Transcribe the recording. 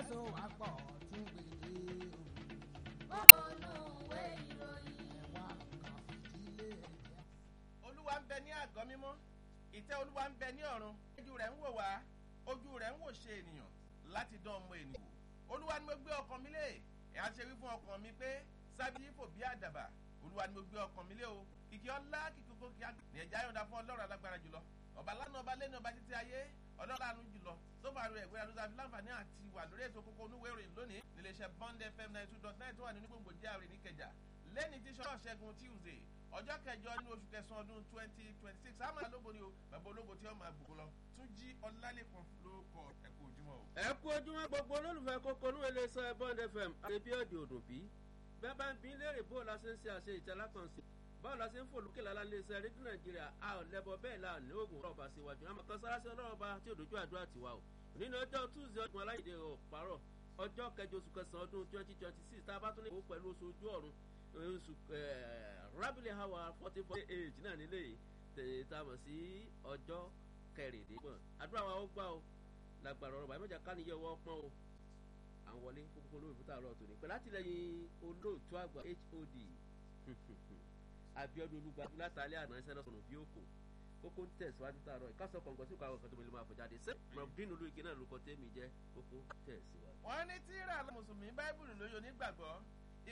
so àpọ̀ tún gbèdé olùwé ìròyìn. ẹ̀wà kan fìdílé ẹ̀jẹ̀. olúwa ń bẹ ní àgọ́ mímọ́ ìtẹ́ olúwa ń bẹ ní ọ̀run ojú rẹ̀ ń wò wá ojú rẹ̀ ń wò ṣe ènìyàn láti dán ọmọ ènìyàn wò olúwa ni mo gbé ọkàn mi lé ẹ̀ á ṣe wí fún ọkàn mi pé sábìyí fò bí àdàbà olúwa ni mo gbé ọkàn mi lé o kìkì ọlá kìkì kókó kí á ní ẹ̀já yọ̀ǹda fún ọlọ́run alágbára jùlọ ọba lánàá ọba lẹ́nu ọba títí ayé ọlọ́run jùlọ sófà rẹ̀ ìwé adúlá fi láǹfààní àti wà lórí ètò kókó onúwé ìròyìn lónìí níléeṣẹ́ bond fm ninety two dot nine tó wà nínú gbòǹgbò járe níkẹjà lẹ́ni tí sọ́ọ̀ ṣẹ́gun tuesday ọjọ́ kẹjọ nínú oṣù kẹsàn-án ọdún twenty twenty six àmọ́ ológo ni o bàbá ológo tí wọ́n máa gbogbo lọ tún jí ọlálẹ́kan ló kọ ẹ̀kọ́ ojúmọ́ o. ẹ kú ojúmọ́ gbogbo olólùfẹ́ kókó ní iléeṣẹ́ bond fm àrèbíọ́dì òdùn bí bẹ́ẹ̀ bá ń bí léèrè bó la ṣe ń ṣe àṣe ìtẹ́lákànṣe báwo la ṣe ń fò lókè lálá iléeṣẹ́ rédíò nàìjíríà a ò lẹ́bọ bẹ́ẹ̀ la ní oògùn ọlọ́ọ̀bà síwájú àmọ́ kan sára sí ọlọ́ọ̀bà tí òdòjú àdúrà ti wà o nínú ọjọ́ tuesday ọdún aláìdè ọ̀párọ̀ ọjọ́ kẹjọ oṣù kẹsàn-án ọdún twenty twenty six tá a bá tún lè wò pẹ̀lú oṣù ojú ọ̀run oṣù rábìlì hawa fourteen forty eight náà nílé yìí tètè tá a mọ̀ sí ọjọ́ kẹrìndínlọ́gbọ̀n àdúrà wa ó gbà o lágbára ọ̀rọ̀ bàbá ìmọ̀jà káníyẹ ọwọ́ pọ́n o à ń wọlé kókó olóògbé tá a lọ tòní pẹ̀lú àtìlẹyìn olóòtú àgbà hod abiodun olùgbàdúrà látàlẹ́ àná iṣẹ́ lọ́sọ̀nù bí òkò kókó ń tẹ̀síwájú tààrọ̀ ìkásọ̀ kọ̀ǹgọ̀ sí ìkọ̀ àwọn kan tó mẹ́lẹ́ máa fọjáde ṣé mọ̀bídínú olóògbé náà ló kọ́ tẹ́mi jẹ́ kókó tẹ̀síwájú. wọ́n ní tíra mùsùlùmí báíbùlù lóyún onígbàgbọ́